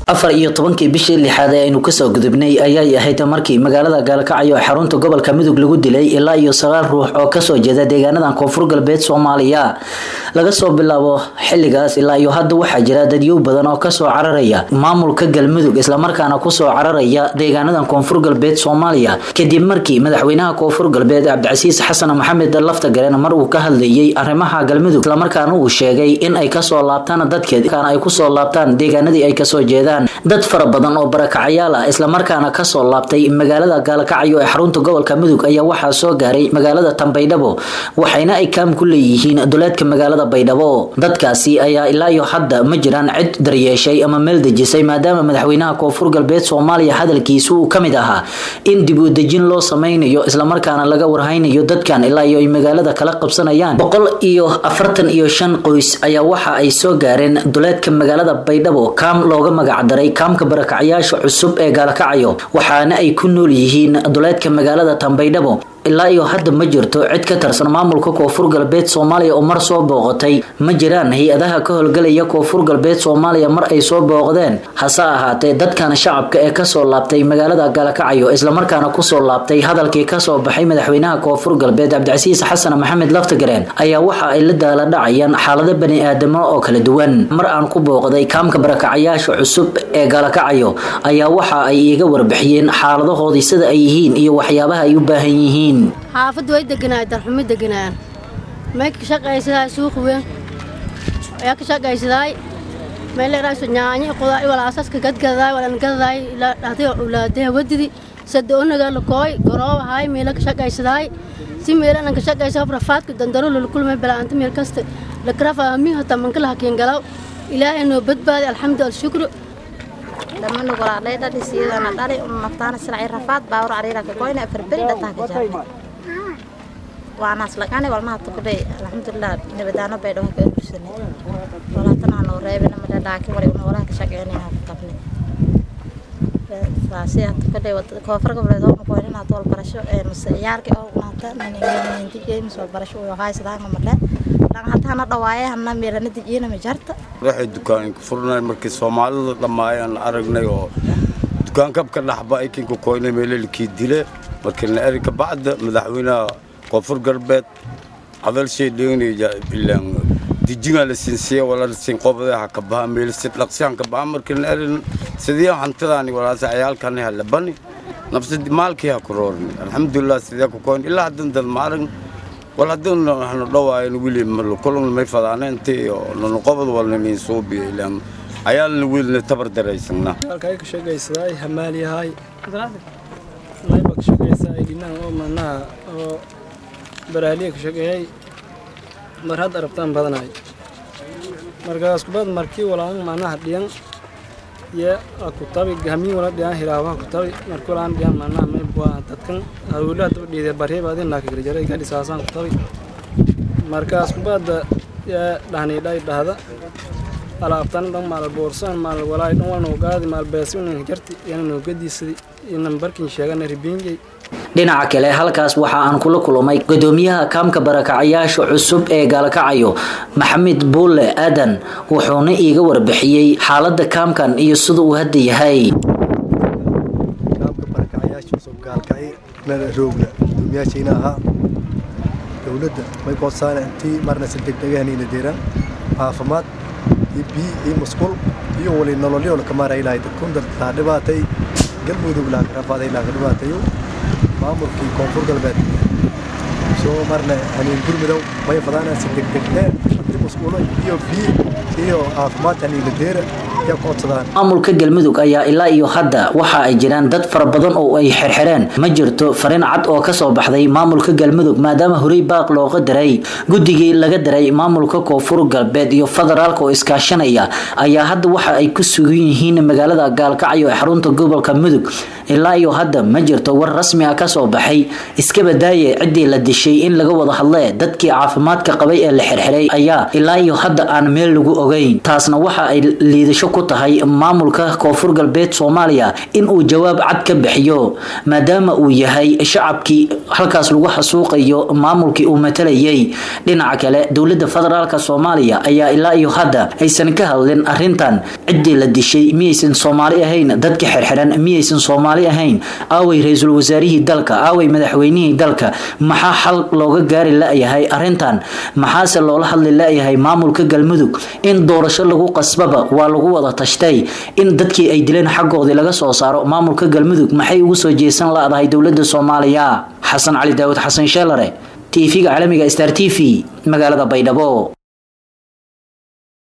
afar iyo tobankii bishii lixaad ee aynu kasoo gudubnay ayay ahayd markii magaalada gaalkacyo ee xarunta gobolka mudug lagu dilay ilaa iyo sagaal ruux oo kasoo jeeda deegaanadan koonfur galbeed soomaaliya laga soo bilaabo xiligaas ilaa iyo hadda waxaa jira dadyow badan oo kasoo cararaya maamulka galmudug islamarkaana kusoo cararaya deegaanadan koonfur galbeed soomaaliya kadib markii madaxweynaha koonfur galbeed cabdicasiis xasan maxamed laftagaren mar uu ka hadlayay arrimaha galmudug islamarkaana uu sheegay in ay kasoo laabtaan dadkeed ay kusoo laabtaan deegaanadii ay kasoo jeedaan dad fara badan oo barakacayaal ah islamarkaana kasoo laabtay magaalada gaalkacyo ee xarunta gobolka mudug ayaa waxaa soo gaaray magaalada tanbaydhabo waxayna ay kaam ku leeyihiin duleedka magaalada baydhabo dadkaasi ayaa ilaa iyo hadda ma jiraan cid daryeeshay ama meel dejisay maadaama madaxweynaha koonfur galbeed soomaaliya hadalkiisu uu kamid ahaa in dib u dejin loo sameynayo islamarkaana laga warhaynayo dadkan ilaa iyo ay magaalada kala qabsanayaan boqol iyo afartan iyo shan qoys ayaa waxa ay soo gaareen duleedka magaalada baydhabo kaam looga magac daray kaamka barakacyaasha cusub ee gaalkacyo waxaana ay ku nool yihiin duleedka magaalada tanbaydhabo ilaa iyo hadda ma jirto cid ka tirsan maamulka koonfur galbeed soomaaliya oo mar soo booqatay ma jiraan hay-adaha ka howlgalaya koonfur galbeed soomaaliya mar ay soo booqdeen hase ahaatee dadkan shacabka ee kasoo laabtay magaalada gaalkacyo islamarkaana kusoo laabtay hadalkii kasoo baxay madaxweynaha koonfur galbeed cabdicasiis xasan maxamed laftagareen ayaa waxa ay la daala dhacayaan xaalado bani-aadamo oo kala duwan mar aan ku booqday kaamka barakacyaasha cusub ee gaalkacyo ayaa waxa ay iiga warbixiyeen xaaladahoodii sida ay yihiin iyo waxyaabaha ay u baahan yihiin xaafadda way deganaayen darxumo deganaayan may ka shaqaysadaa suuq weyn ayaa ka shaqaysadaay meeleraayso nyaanyo qudaay walaasaska gadgadaay walan gadadaay ilaa dhahday ulaadaha wadidi sada onaga lakooy garoobahaay meela ka shaqaysadaay si meelanan ka shaqaysa rafaadka dandaro lulkulmay balaanta meel kasta lakrafa min hata mankala hakiin galaw ilaahay noo badbaadi alxamdu alshukru dhammaan golaadhay dhadhi siidana dhali un naftaana silacay rafaad baawur cariira ka goyna afar beri dhataa ka jaarnay waanaas laqani walmaha tukudhay alxamdulilah nabadaano bay dhawa ka ursanay walaatana noo reebina mada dhaakin wali una walaha ka shaqeynayna ku tabnay saasiya tukudhay koonfur goboleed oo qoynina tool barasho ee mase ciyaarka oo unaanta ninti games oo barasho oo haysadaan marle dhan hataana dhawaaye hana meelana dijiyana ma jarta waxay dukaan ku furnay markii soomaalida dhammaayaan aragnay oo dukaan kabka dhaxba ikinka koynay meelelkii dile markii la eri kabacda madaxweynaha koonfur galbeed hadal shay dheegnaya ilaan dijinga la sinsiya wala sin qobada ha kabaha meel si dhaqsiyan kabaha markii la eri sidii hantadaani walaasa ciyaalkan ha labani nafsi maalkii ha ku roorni alxamdulilah sidee ku koyn ilaa haddan dad ma aragn wal haddii waxnu dhawaayan wili kulun may fadaaneentii oo nanu qobod walna niin suubiya ilaan ayaalna wiilna tabar daraysana halkay ka shaqaysaday hamaaliyahay layba ka shaqaysaa dhinahan oo manaha oo baraaliya ka shaqeeyay mar hadda arabtaan badanaay markaas kubad markii walaan manaha dhiyan iyo kutabi hamiin wala dhiyan hilaabaha kutabi markii walaan dhiyan manaha may waa dadkan hawlaha daba dhiiday barreeba adin laaka kala jaray ka dhisaasaan kutabi markaas kubadda yaa dhahnay dhay dhahda alaabtan dhan maal boorsan maal walaay dhan walna ogaadi maal beesi unan jarti yana noo gadiisadi inan barkin sheegana ribiinjay dhinaca kale halkaas waxa aan kula kulmay gudoomiyaha kaamka barakacayaasha cusub ee gaalkacyo maxamed buulle aadan wuxuuna iiga warbixiyey xaalada kaamkan iyo sida uu hadda yahay kaamka barakacayaasha cusub gaalkacyo nada roogna gudoomiyaashayna ahaa dowladda may koodsaana intii marna si degdegahaniina deeraan caafimaad iyo biyo iyo musqul iyo wali nololyo lakamaara ilahay dadkun dadkaa dhibaatay galmudug laakarafaday laaka dhibaatayo maamulkii koonfur galbeed soo marna haniin gurmidow may fadaanaan si degdegne hanti musqulo iyo biyo iyo caafimaad haniina deera yaa koodsadaan maamulka galmudug ayaa ilaa iyo hadda waxa ay jiraan dad fara badan oo ay xirxireen ma jirto fariin cad oo kasoo baxday maamulka galmudug maadaama horey baaq looga diray guddigii laga diray maamulka koonfur galbeed iyo federaalka oo iskaashanaya ayaa hadda waxa ay ku sugan yihiin magaalada gaalkacyo ee xarunta gobolka mudug ilaa iyo hadda ma jirto war rasmi ah kasoo baxay iska badaaye ciddii la dishay in laga wada hadle dadkii caafimaadka qabay ee la xirxiray ayaa ilaa iyo hadda aan meel lagu ogeyn taasna waxa ay liidasho ku tahay maamulka koonfur galbeed soomaaliya in uu jawaab cad ka bixiyo maadaama uu yahay shacabkii halkaas lagu xasuuqayo maamulkii uu matalayay dhinaca kale dowlada federaalk soomaaliya ayaa ilaa iyo hadda aysan ka hadlin arintan ciddii la dishay miyaysan soomaali ahayn dadka xirxiran miyaysan soomaali ahayn aaway ra-iisul wasaarihii dalka aaway madaxweynihii dalka maxaa xal looga gaari la-yahay arintan maxaase loola hadli la-yahay maamulka galmudug in doorasho lagu qasbaba waa lagu wada tashtay in dadkii ay dileen xaggoodii laga soo saaro maamulka galmudug maxay ugu soo jeesan la-dahay dowlada soomaaliya xasan cali daawud xasan sheelare tv-ga caalamiga star t v magaalada baydhabo